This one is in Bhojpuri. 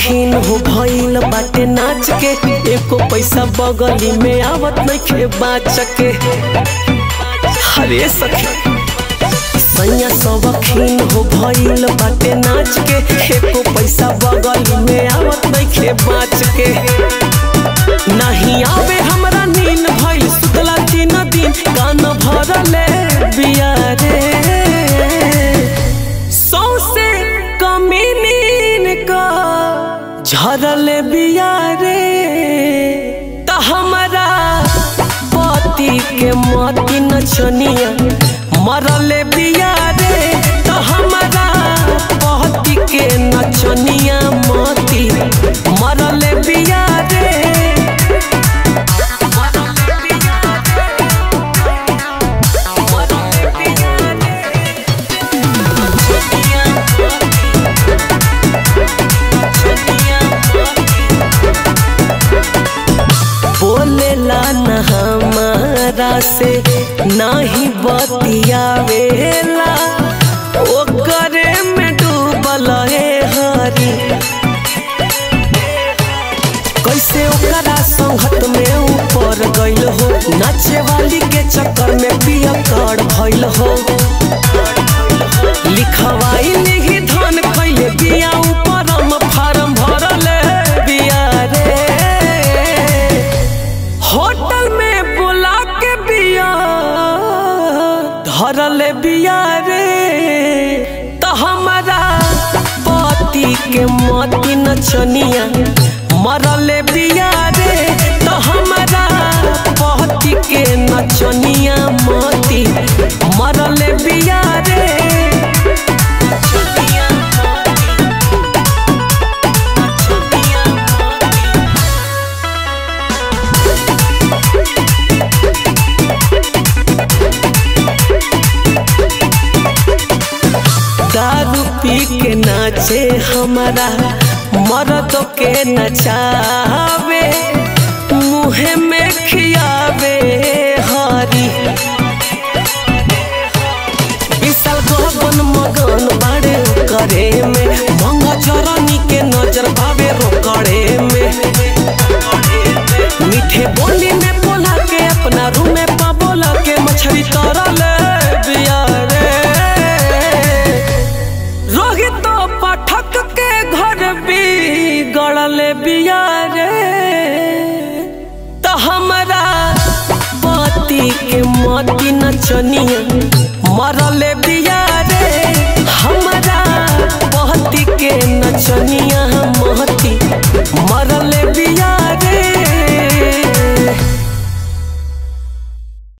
शौकीन हो भइल बाटे नाच के एको पैसा बगली में आवत नइखे बाच के हरे सखी सैया शौकीन हो भइल बाटे नाच के एको पैसा बगली में आवत नइखे बाच के नहीं आवे हमरा नींद भइल सुतला तीन दिन कान भरले बिया रे सौसे कमी नीन का झरल बिया रे त हमरा पति के मती नचनिया मरल बिया रे त हमरा पति के नचनिया मती मरल बिया रे बोलेला न हमारा से नाही बतियावेला ओकरे में डूबल है हरी कैसे ओकरा संगत में ऊपर गइल हो नाचे वाली के चक्कर में पिया कर भइल हो लिखवाई नहीं धन कैले बिया ऊपर हम फार्म भरल बिया रे होटल में बुला के बिया धरल बिया रे त हमारा पति के मती नचनिया मरल बिया रे त हमारा पति के नचनिया मती मरल बिया रे दारू पी के नाचे हमारा मर्द के नचावे मुँह में खियावे हरी विशाल गगन मगन बाड़े करे में मंगा चरनी के नजर पावे रोकड़े में मीठे बोली में बोला के अपना रूम में पबोला के मछली तरल बिया रे रोहित पाठक के घर भी गड़ल बिया रे त हमरा पति के मती नचनिया